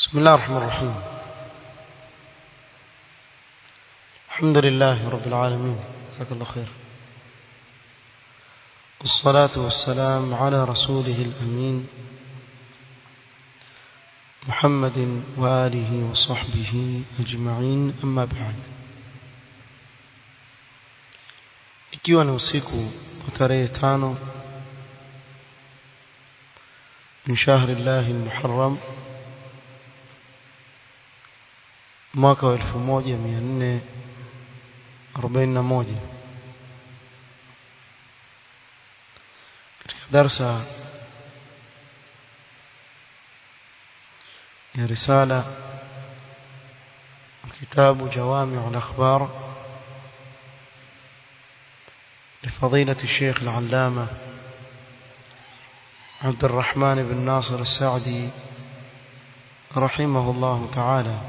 بسم الله الرحمن الرحيم الحمد لله رب العالمين جزاك الله خير والصلاة والسلام على رسوله الأمين محمد وآله وصحبه أجمعين أما بعد ikiwa ni usiku wa tarehe tano min shahri llahi lmuharram mwaka wa elfu moja mia nne arobaini na moja katika darsa ya risala kitabu jawamiu lakhbar لفضيلة الشيخ العلامة عبد الرحمن بن ناصر السعدي رحمه الله تعالى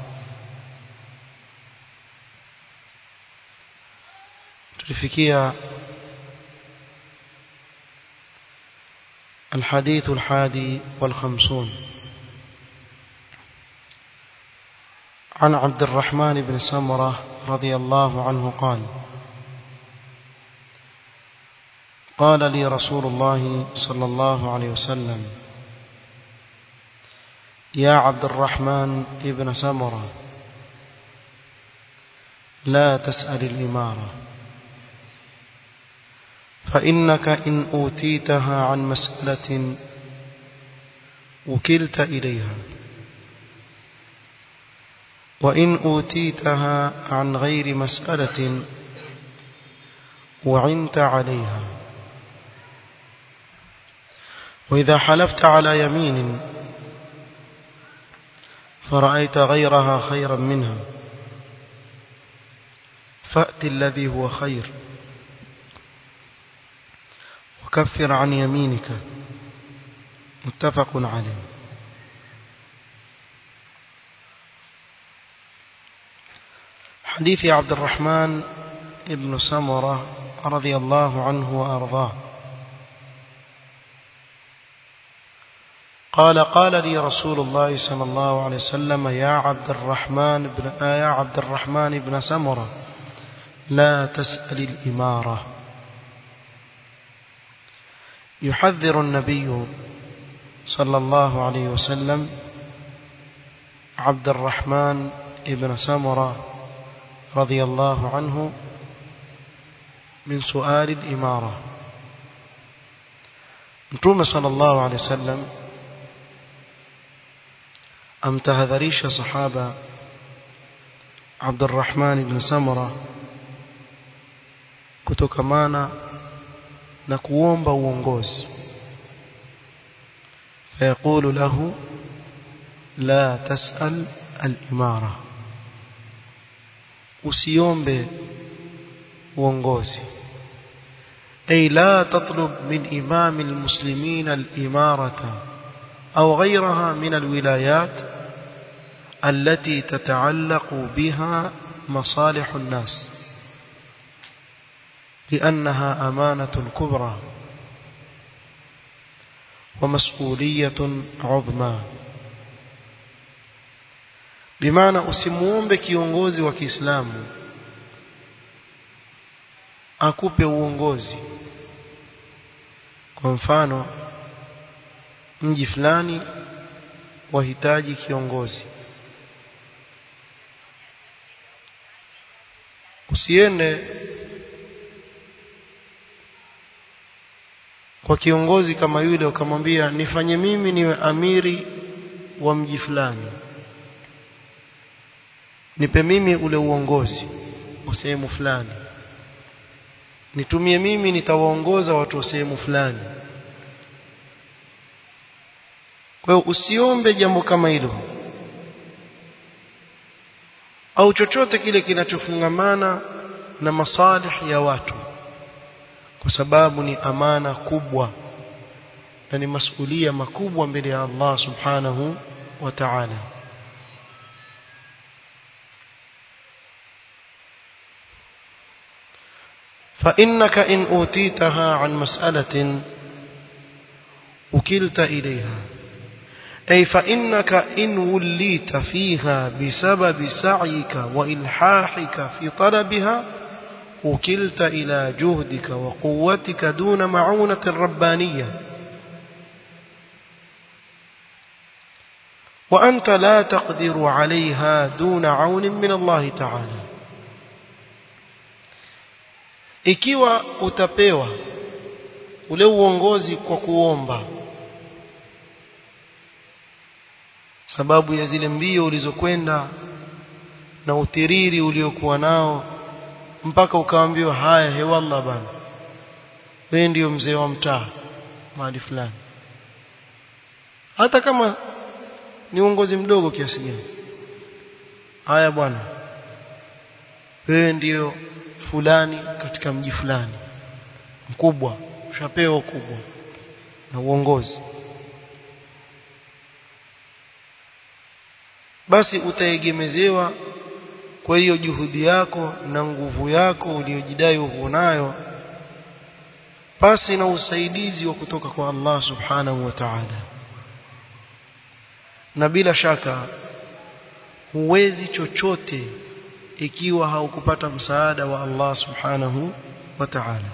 تلفكية الحديث الحادي والخمسون عن عبد الرحمن بن سمرة رضي الله عنه قال قال لي رسول الله صلى الله عليه وسلم يا عبد الرحمن ابن سمرة لا تسأل الإمارة فإنك إن أوتيتها عن مسألة وكلت إليها وإن أوتيتها عن غير مسألة وعنت عليها وإذا حلفت على يمين فرأيت غيرها خيرا منها فأت الذي هو خير وكفر عن يمينك متفق عليه حديث عبد الرحمن ابن سمرة رضي الله عنه وأرضاه قال قال لي رسول الله صلى الله عليه وسلم يا عبد الرحمن بن يا عبد الرحمن بن سمرة لا تسأل الإمارة يحذر النبي صلى الله عليه وسلم عبد الرحمن بن سمرة رضي الله عنه من سؤال الإمارة نتوم صلى الله عليه وسلم amtahadharisha sahaba Abdurrahman ibn Samura kutokamana na kuomba uongozi fayaqulu lahu la tasal al-imara usiombe uongozi ay la tatlub min imam al-muslimin al-imarata أو غيرها من الولايات التي تتعلق بها مصالح الناس لأنها أمانة كبرى ومسؤولية عظمى بمعنى usimuombe kiongozi wa Kiislamu akupe uongozi kwa mfano mji fulani wahitaji kiongozi usiende kwa kiongozi kama yule ukamwambia nifanye mimi niwe amiri wa mji fulani nipe mimi ule uongozi wa sehemu fulani nitumie mimi nitawaongoza watu wa sehemu fulani kwa hiyo usiombe jambo kama hilo au chochote kile kinachofungamana na masalih ya watu kwa sababu ni amana kubwa na ni masulia makubwa mbele ya Allah subhanahu wa ta'ala فإنك إن أوتيتها عن مسألة وكلت إليها أي فإنك إن وليت فيها بسبب سعيك وإلحاحك في طلبها وكلت إلى جهدك وقوتك دون معونة ربانية وأنت لا تقدر عليها دون عون من الله تعالى ikiwa utapewa ule uongozi kwa kuomba sababu ya zile mbio ulizokwenda na utiriri uliokuwa nao mpaka ukaambiwa haya hewallah bana wewe ndio mzee wa mtaa mahali fulani hata kama ni uongozi mdogo kiasi gani haya bwana wewe ndio fulani katika mji fulani mkubwa ushapewa ukubwa na uongozi basi utaegemezewa kwa hiyo juhudi yako na nguvu yako uliyojidai uko nayo pasi na usaidizi wa kutoka kwa Allah subhanahu wa ta'ala na bila shaka huwezi chochote ikiwa haukupata msaada wa Allah subhanahu wa ta'ala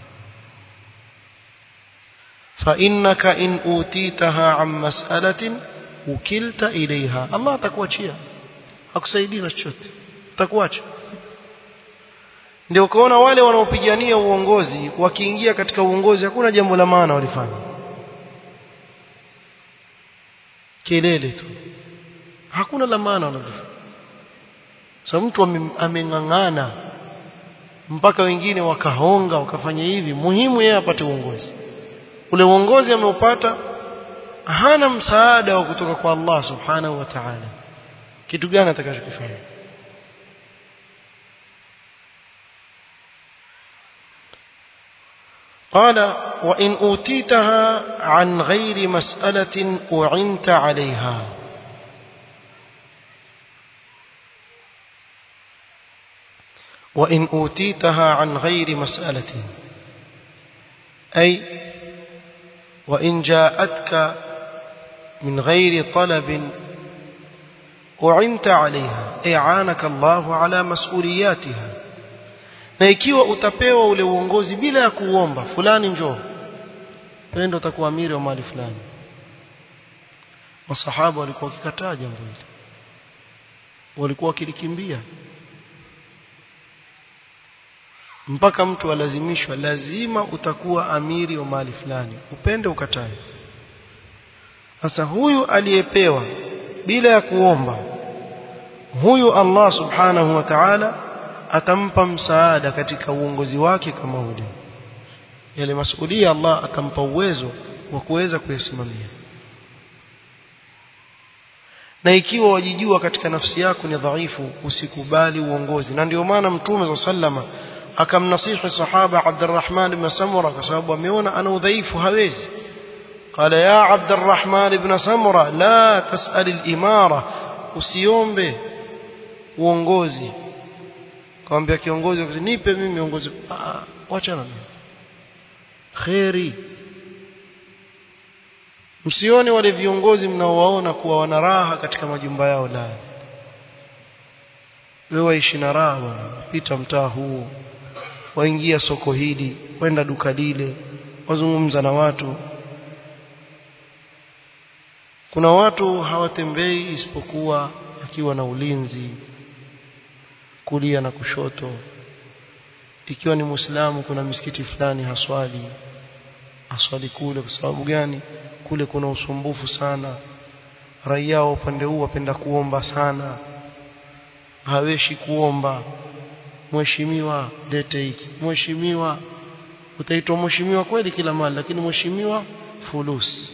فإنك إن أوتيتها عن مسألة وكلت إليها الله atakuachia hakusaidii na chochote atakuacha ndio ukaona wale wanaopigania uongozi wakiingia katika uongozi hakuna jambo la maana walifanya kelele tu hakuna la maana wanalofanya so mtu ameng'ang'ana mpaka wengine wakahonga wakafanya hivi muhimu yeye apate uongozi ule uongozi ameupata hana msaada wa kutoka kwa Allah subhanahu wa ta'ala kitu gani atakachokifanya قال وإن أوتيتها عن غير مسألة أعنت عليها وإن أوتيتها عن غير مسألة أي وإن جاءتك من غير طلب أعنت عليها إعانك الله على مسؤولياتها na ikiwa utapewa ule uongozi bila ya kuomba fulani njoo pendo utakuwa amiri wa mali fulani masahaba walikuwa wakikataa jambo hili walikuwa wakilikimbia mpaka mtu alazimishwa lazima utakuwa amiri wa mali fulani upende ukatae sasa huyu aliyepewa bila ya kuomba huyu Allah subhanahu wa ta'ala atampa msaada katika uongozi wake kama ule yale masuhulia Allah atampa uwezo wa kuweza kuyasimamia na ikiwa wajijua katika nafsi yako ni dhaifu usikubali uongozi na ndio maana mtume sallama akamnasihi sahaba Abdurrahman ibn Samura kwa sababu ameona ana udhaifu hawezi قال يا عبد الرحمن بن سمرة لا تسأل الإمارة usiombe uongozi kaambia kiongozi nipe mimi uongozi ah wacha na mimi khairi msione wale viongozi mnaowaona kuwa wana raha katika majumba yao la wewe waishi na raha bwana pita mtaa huu waingia soko hili kwenda duka lile wazungumza na watu kuna watu hawatembei isipokuwa akiwa na ulinzi kulia na kushoto ikiwa ni muislamu kuna misikiti fulani haswali aswali kule kwa sababu gani kule kuna usumbufu sana raia wa upande huu wapenda kuomba sana haweshi kuomba mheshimiwa lete hiki mheshimiwa utaitwa mheshimiwa kweli kila mali lakini mheshimiwa fulus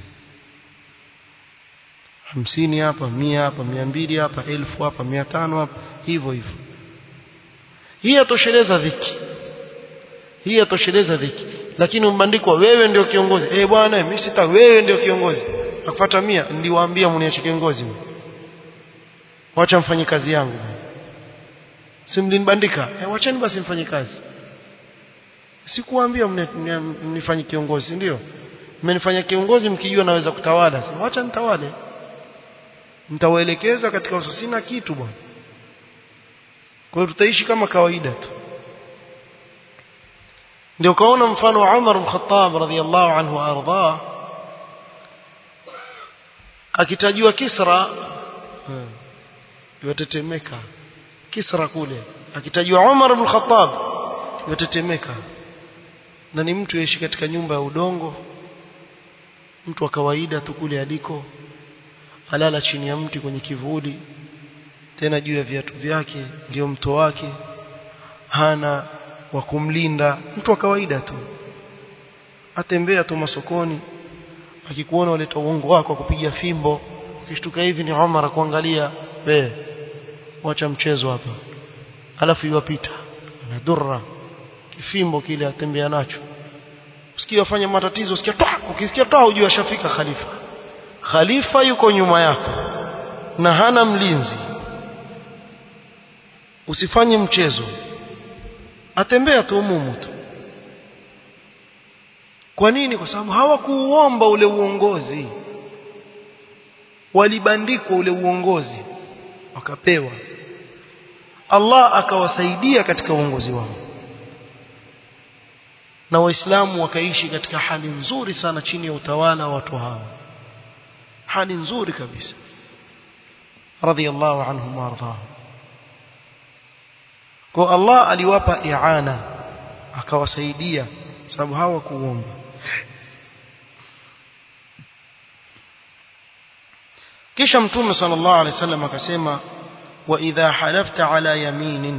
hamsini hapa mia hapa mia mbili hapa elfu hapa mia tano hapa hivyo hivyo hii yatosheleza dhiki hii yatosheleza dhiki lakini umbandikwa wewe ndio kiongozi eh bwana mimi sita wewe ndio kiongozi nakufuata mia niliwaambia mniache kiongozi wacha mfanye kazi yangu simlinibandika eh wacheni basi mfanye kazi sikuambia mnifanye kiongozi ndio mmenifanya kiongozi mkijua naweza kutawala wacha nitawale nitawaelekeza katika usasina kitu bwana kwa hiyo tutaishi kama kawaida tu ndio kaona mfano wa Umar bin Khattab radhiyallahu anhu arda akitajua Kisra yatetemeka Kisra kule akitajua Umar bin Khattab yatetemeka na ni mtu yaishi katika nyumba ya udongo mtu wa kawaida tu kule aliko alala chini ya mti kwenye kivuli tena juu ya viatu vyake ndio mto wake hana wa kumlinda mtu wa kawaida tu atembea tu masokoni akikuona uleta uongo wako kupiga fimbo ukishtuka hivi ni Umar kuangalia be wacha mchezo hapa alafu iwapita na durra kifimbo kile atembea nacho usikie wafanya matatizo usikia toa ukisikia toa ujue ashafika khalifa khalifa yuko nyuma yako na hana mlinzi usifanye mchezo atembea tu umumu tu kwa nini kwa sababu hawakuuomba ule uongozi walibandikwa ule uongozi wakapewa Allah akawasaidia katika uongozi wao na waislamu wakaishi katika hali nzuri sana chini ya utawala wa watu hao hali nzuri kabisa radhiyallahu anhum warḍahum kwa Allah aliwapa i'ana akawasaidia sababu hawakuomba kisha mtume sallallahu alaihi wasallam akasema wa idha halafta ala yaminin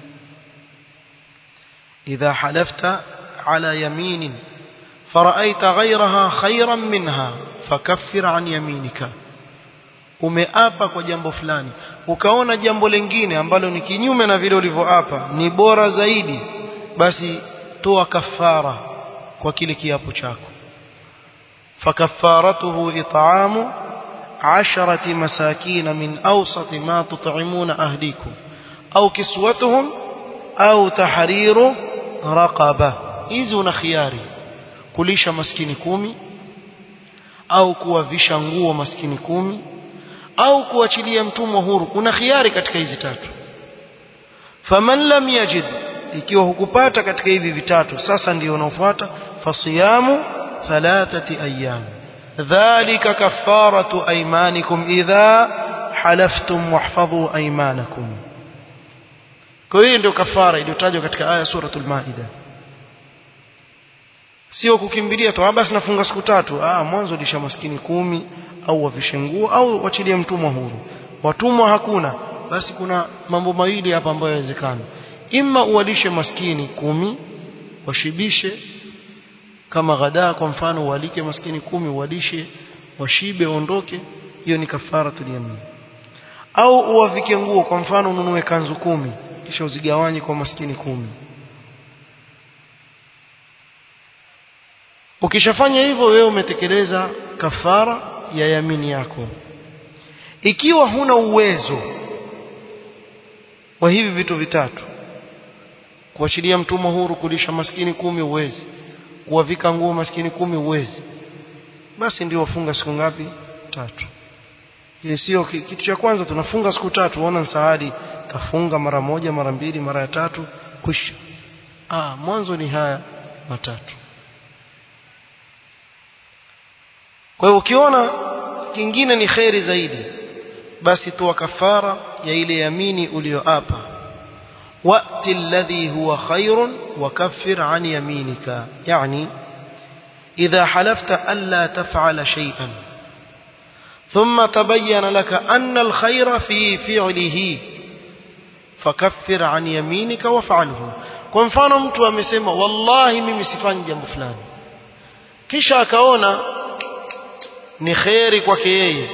idha halafta على يمين فرأيت غيرها خيرا منها فكفر عن يمينك umeapa kwa jambo fulani ukaona jambo lingine ambalo ni kinyume na vile ulivyoapa ni bora zaidi basi toa kafara kwa kile kiapo chako fakaffaratuhu it'amu asharati masakin min awsat ma tut'imuna ahlikum au kiswatuhum au tahriru raqabah hizi una khiari kulisha maskini kumi au kuwavisha nguo maskini kumi au kuachilia mtumwa huru una khiari katika hizi tatu faman lam yajid ikiwa hukupata katika hivi vitatu sasa ndio unaofuata fasiyamu thalathati ayyam dhalika kafaratu aymanikum idha halaftum wahfadhu aymanakum kwa hiyo ndio kafara iliyotajwa katika aya suratul maida sio kukimbilia tu basi nafunga siku tatu ah mwanzo lisha maskini kumi au wavishe nguo au wachilie mtumwa huru watumwa hakuna basi kuna mambo mawili hapa ambayo yawezekana imma uwalishe maskini kumi washibishe kama ghadaa kwa mfano ualike maskini kumi uwalishe washibe ondoke hiyo ni kafara tuliamini au uwavike nguo kwa mfano ununue kanzu kumi kisha uzigawanye kwa maskini kumi ukishafanya hivyo wewe umetekeleza kafara ya yamini yako ikiwa huna uwezo wa hivi vitu vitatu kuachilia mtumwa huru kulisha maskini kumi uwezi kuwavika nguo maskini kumi uwezi basi ndio wafunga siku ngapi tatu ili sio kitu cha kwanza tunafunga siku tatu unaona nsahadi tafunga mara moja mara mbili mara ya tatu kwisha ah mwanzo ni haya matatu kwa hiyo ukiona kingine ni kheri zaidi basi toa kafara ya ile yamini uliyoapa wa'ti alladhi huwa khairun wa kaffir an yaminika yani idha halafta alla taf'ala shay'an ثم تبين لك أن الخير في فعله فكفر عن يمينك وفعله kwa mfano mtu amesema wallahi mimi sifanyi jambo fulani kisha akaona ni kheri kwake yeye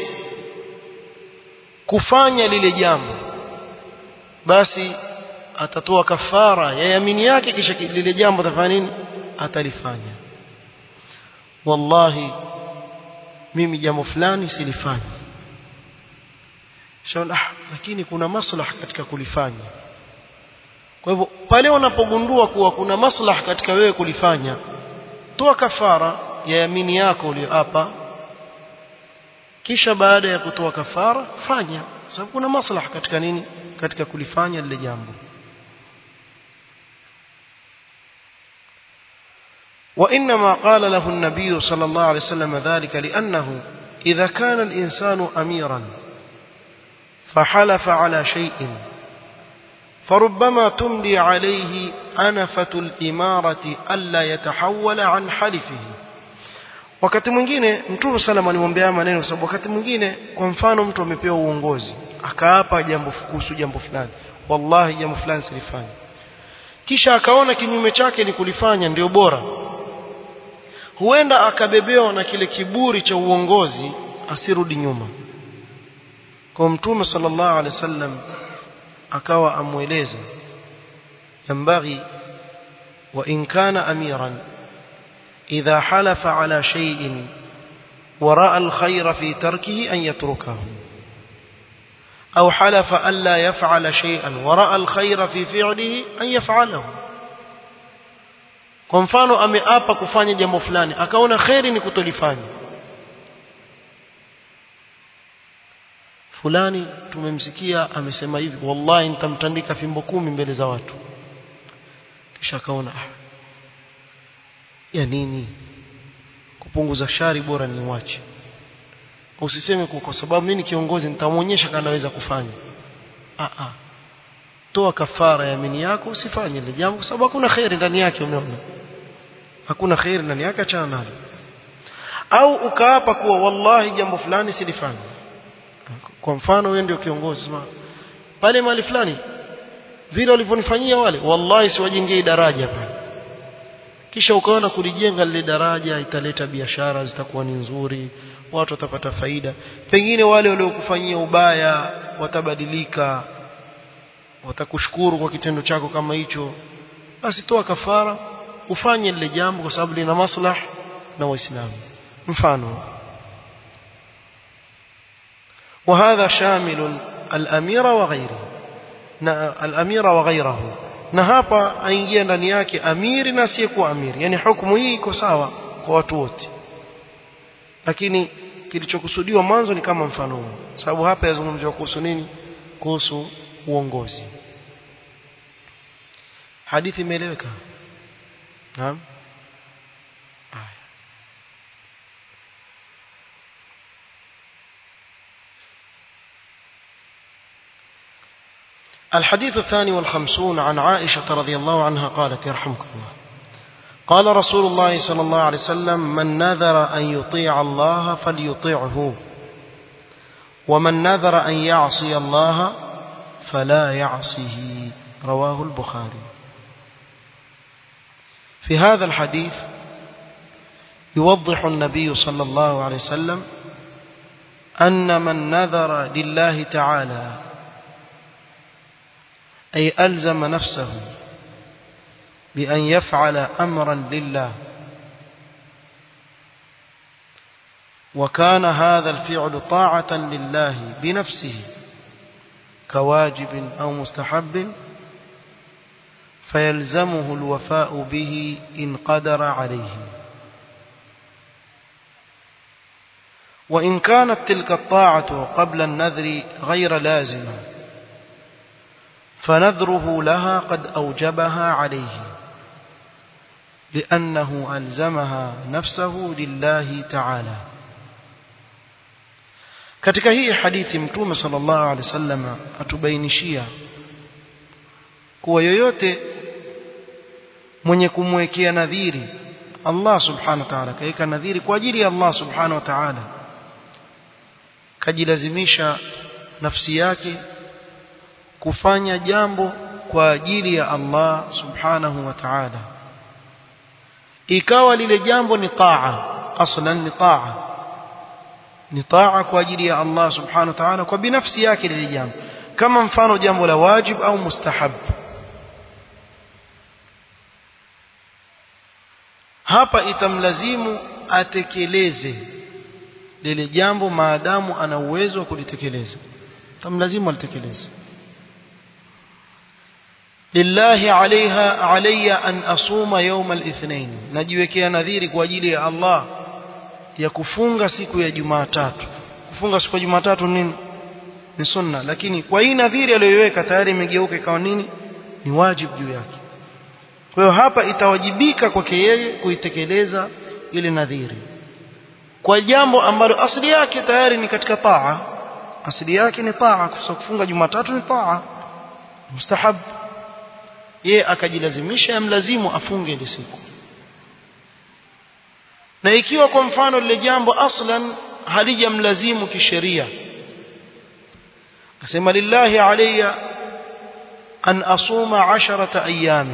kufanya lile jambo basi atatoa kafara ya yamini yake kisha lile jambo atafanya nini atalifanya wallahi mimi jambo fulani silifanyi shaona ah, lakini kuna maslaha katika kulifanya kwa hivyo pale unapogundua kuwa kuna maslaha katika wewe kulifanya toa kafara ya yamini yako uliyoapa kisha baada ya kutoa kafara fanya sababu kuna maslaha katika nini katika kulifanya lile jambo وإنما قال له النبي صلى الله عليه وسلم ذلك لأنه إذا كان الإنسان أميرا فحلف على شيء فربما تملي عليه أنفة الإمارة ألا يتحول عن حلفه wakati mwingine mtume sallam alimwambia maneno kwa sababu wakati mwingine kwa mfano mtu amepewa uongozi akaapa jambo kuhusu jambo fulani wallahi jambo fulani silifanya kisha akaona kinyume chake ni kulifanya ndio bora huenda akabebewa na kile kiburi cha uongozi asirudi nyuma kwa mtume sallallahu alaihi wasallam akawa amweleza yambaghi wa in kana amiran idha halafa ala shay'in وراء الخير في تركه أن يتركه أو حلف ألا يفعل شيئا ورأى الخير في فعله أن يفعله kwa mfano ameapa kufanya jambo fulani akaona kheri ni kutolifanya fulani tumemsikia amesema hivi wallahi nitamtandika fimbo kumi mbele za watu kisha akaona ah, ya nini kupunguza shari bora niwache usiseme kwa sababu mimi kiongozi nitamwonyesha kama anaweza kufanya ah ah toa kafara ya mini yako usifanye ile jambo kwa sababu hakuna khairi ndani yake umeona hakuna khairi ndani yake achana nalo au ukaapa kuwa wallahi jambo fulani silifanye kwa mfano wewe ndio kiongozi ma pale mahali fulani vile walivyonifanyia wale wallahi siwajengei daraja pale kisha ukaona kulijenga lile daraja italeta biashara zitakuwa ni nzuri watu watapata faida pengine wale waliokufanyia ubaya watabadilika watakushukuru kwa kitendo chako kama hicho basi toa kafara ufanye lile jambo kwa sababu lina maslah na waislamu mfano وهذا شامل الأمير وغيره الأمير وغيره na hapa aingia ndani yake amiri na asiyekuwa amiri yani hukumu hii iko sawa kwa watu wote lakini kilichokusudiwa mwanzo ni kama mfano huu sababu hapa yazungumziwa kuhusu nini kuhusu uongozi hadithi imeeleweka naam الحديث الثاني والخمسون عن عائشة رضي الله عنها قالت يرحمكم الله قال رسول الله صلى الله عليه وسلم من نذر أن يطيع الله فليطيعه ومن نذر أن يعصي الله فلا يعصه رواه البخاري في هذا الحديث يوضح النبي صلى الله عليه وسلم أن من نذر لله تعالى أي ألزم نفسه بأن يفعل أمرا لله وكان هذا الفعل طاعة لله بنفسه كواجب أو مستحب فيلزمه الوفاء به إن قدر عليه وإن كانت تلك الطاعة قبل النذر غير لازمة فنذره لها قد أوجبها عليه لأنه ألزمها نفسه لله تعالى katika hii hadithi mtume sallallahu alaihi wasallam atubainishia kuwa yoyote mwenye kumwekea nadhiri Allah subhanahu wa ta'ala kaika nadhiri kwa ajili ya Allah subhanahu wa ta'ala kajilazimisha nafsi yake kufanya jambo kwa ajili ya Allah subhanahu wa ta'ala ikawa lile jambo ni taa aslan ni taa ni taa kwa ajili ya Allah subhanahu wa ta'ala kwa binafsi yake lile jambo kama mfano jambo la wajib au mustahab hapa itamlazimu atekeleze lile jambo maadamu ana uwezo wa kulitekeleza itamlazimu alitekeleze lillahi alaiha alayya an asuma yawm al-ithnain najiwekea nadhiri kwa ajili ya Allah ya kufunga siku ya Jumatatu kufunga siku ya Jumatatu nini ni sunna lakini kwa hii nadhiri aliyoiweka tayari imegeuka ikawa nini ni wajibu juu yake kwa hiyo hapa itawajibika kwake yeye kuitekeleza ile nadhiri kwa jambo ambalo asili yake tayari ni katika taa asili yake ni taa kufunga Jumatatu ni taa mustahab yeye akajilazimisha yamlazimu afunge ile siku na ikiwa kwa mfano lile jambo aslan halijamlazimu kisheria akasema lillahi alayya an asuma asharata ayami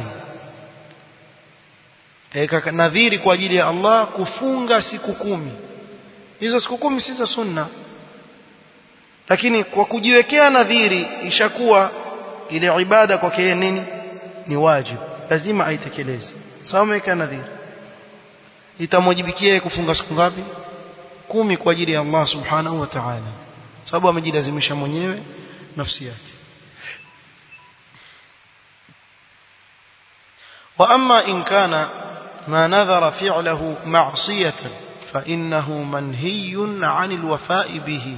eka nadhiri kwa ajili ya Allah kufunga siku kumi hizo siku kumi si za sunna lakini kwa kujiwekea nadhiri ishakuwa ile ibada kwake yeye nini ni wajibu lazima aitekeleze sawa ameweka nadhiri itamwajibikia kufunga siku ngapi kumi kwa ajili ya Allah subhanahu wa ta'ala sababu amejilazimisha mwenyewe nafsi yake واما ان كان ما نذر فعله معصيه فانه منهي عن الوفاء به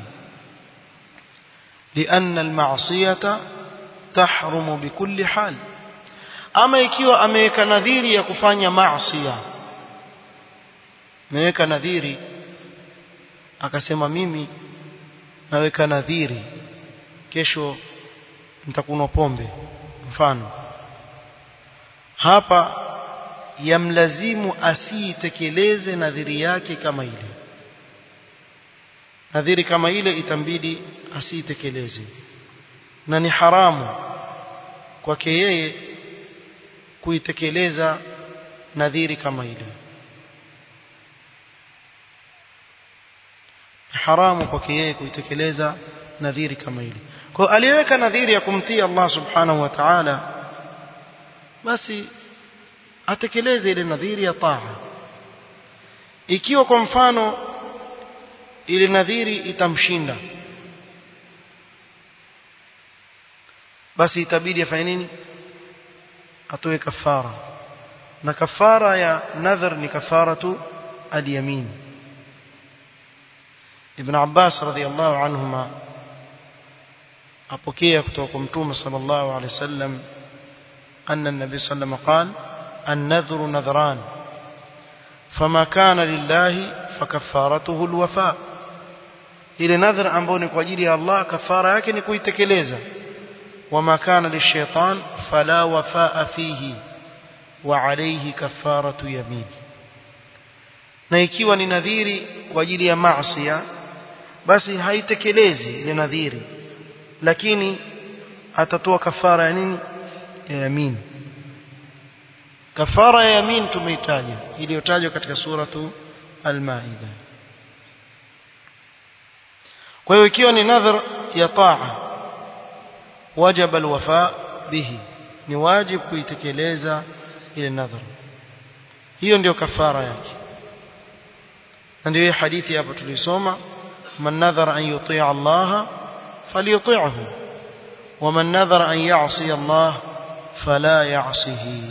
لان المعصيه تحرم بكل حال ama ikiwa ameweka nadhiri ya kufanya maasiya ameweka nadhiri akasema mimi naweka nadhiri kesho nitakunywa pombe mfano hapa yamlazimu asiitekeleze nadhiri yake kama ile nadhiri kama ile itambidi asiitekeleze na ni haramu kwake yeye kuitekeleza nadhiri kama ile haramu kwake yeye kuitekeleza nadhiri kama ile kwa aliweka nadhiri ya kumtii Allah subhanahu wa ta'ala basi atekeleze ile nadhiri ya taa ikiwa kwa mfano ile nadhiri itamshinda basi itabidi afanye nini atoe kafara na kafara ya nadhar ni kafaratu al-yamin ibn Abbas radhiyallahu anhuma apokea kutoka kwa mtume sallallahu alaihi wasallam أن النبي صلى الله عليه وسلم قال النذر نذران فما كان لله فكفارته الوفاء ile nadhar ambayo ni kwa ajili ya Allah kafara yake ni kuitekeleza wama kana lishaitan fala wafaa fihi wa alayhi kafaratu yamin na ikiwa ni nadhiri kwa ajili ya maasi basi haitekelezi ile nadhiri lakini atatoa kafara ya nini ya yamin kafara ya yamin tumeitaja iliyotajwa katika suratu al-maida kwa hiyo ikiwa ni nadhar ya taa wajaba alwafa bihi ni wajibu kuitekeleza ile nadhar hiyo ndio kafara yake na ndio hadithi hapo tulisoma man nadhara an yuti' Allah falyuti'hu ومن نذر أن يعصي الله فلا يعصه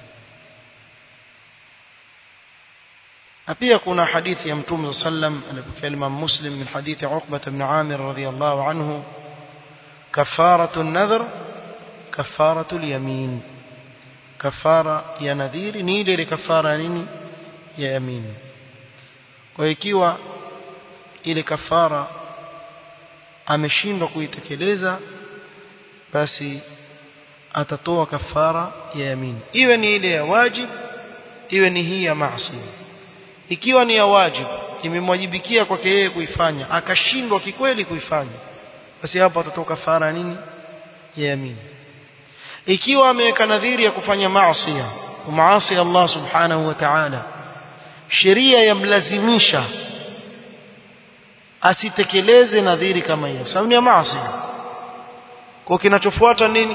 أبي يكون حديث يمتوم صلى الله عليه وسلم كلمة مسلم من حديث عقبة بن عامر رضي الله عنه كفارة النذر كفارة اليمين كفارة يا نذير نيلي لكفارة نيني يا يمين ويكيوا ile kafara ameshindwa kuitekeleza basi atatoa kafara ya yamin iwe ni ile ya wajib iwe ni hii ya maasi ikiwa ni ya wajib imemwajibikia kwake yeye kuifanya akashindwa kikweli kuifanya basi hapo atatoa kafara nini ya yamin ikiwa ameweka nadhiri ya kufanya maasi maasi Allah subhanahu wa ta'ala sheria yamlazimisha asitekeleze nadhiri kama hiyo sababu ni ya maasi kwa kinachofuata nini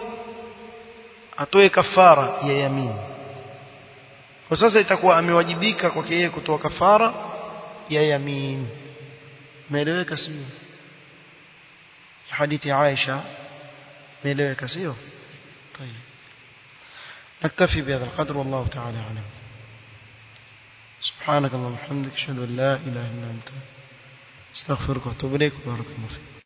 atoe kafara ya yamini kwa sasa itakuwa amewajibika kwake yeye kutoa kafara ya yamin meeleweka sio hadithi ya Aisha meeleweka sio طيب نكتفي بهذا القدر والله تعالى اعلم سبحانك اللهم وبحمدك اشهد ان لا اله الا انت astaghfiruka wa atubu ilaik barakallahu